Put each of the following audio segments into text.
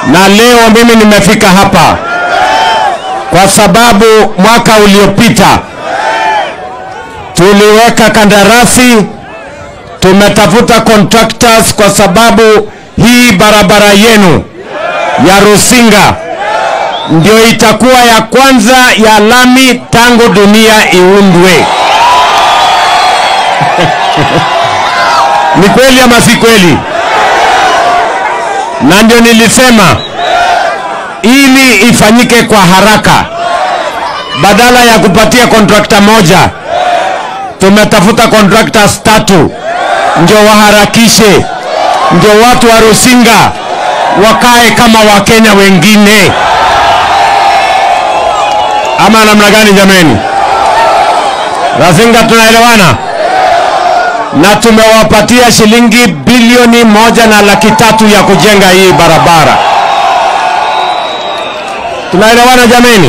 na leo mimi nimefika hapa kwa sababu mwaka uliopita tuliweka kandarasi, tumetafuta contractors kwa sababu hii barabara yenu ya Rusinga ndio itakuwa ya kwanza ya lami tangu dunia iundwe. Ni kweli ama si kweli? Na ndio nilisema ili ifanyike kwa haraka, badala ya kupatia kontrakta moja, tumetafuta contractors tatu, ndio waharakishe, ndio watu wa Rusinga wakae kama Wakenya wengine, ama namna gani jameni? Rusinga tunaelewana? na tumewapatia shilingi bilioni moja na laki tatu ya kujenga hii barabara. Tunaelewana jameni?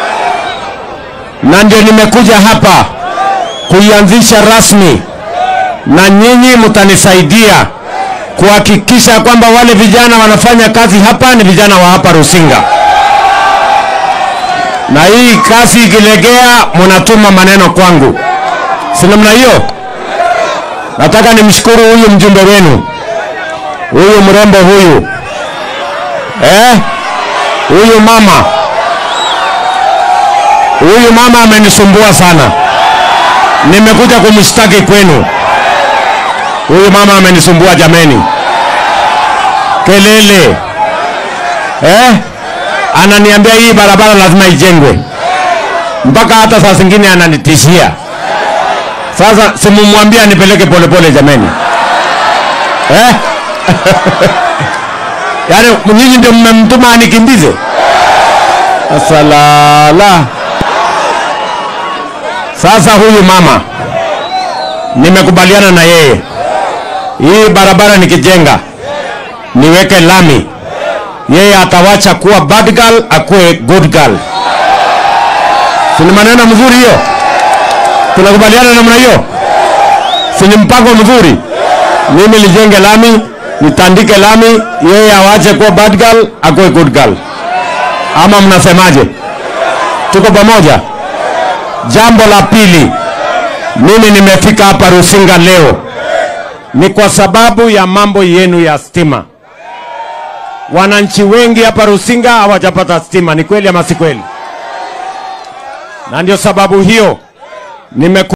Na ndio nimekuja hapa kuianzisha rasmi, na nyinyi mtanisaidia kuhakikisha kwamba wale vijana wanafanya kazi hapa ni vijana wa hapa Rusinga, na hii kazi ikilegea, mnatuma maneno kwangu, si namna hiyo? Nataka nimshukuru huyu mjumbe wenu, huyu mrembo huyu, eh, huyu mama, huyu mama amenisumbua sana, nimekuja kumshtaki kwenu. Huyu mama amenisumbua jameni, kelele, eh, ananiambia hii barabara lazima ijengwe, mpaka hata saa zingine ananitishia sasa simumwambia nipeleke polepole jameni, eh? Yaani nyinyi ndio mmemtuma anikimbize? Asalala. Sasa huyu mama nimekubaliana na yeye, hii barabara nikijenga niweke lami, yeye atawacha kuwa bad girl akuwe good girl. Si ni maneno mzuri hiyo? Tunakubaliana namna hiyo? Si ni mpango mzuri? Mimi nijenge lami, nitandike lami, yeye awache kuwa bad girl, akuwe good girl. Ama mnasemaje? Tuko pamoja? Jambo la pili, mimi nimefika hapa Rusinga leo ni kwa sababu ya mambo yenu ya stima. Wananchi wengi hapa Rusinga hawajapata stima, ni kweli ama si kweli? Na ndio sababu hiyo nime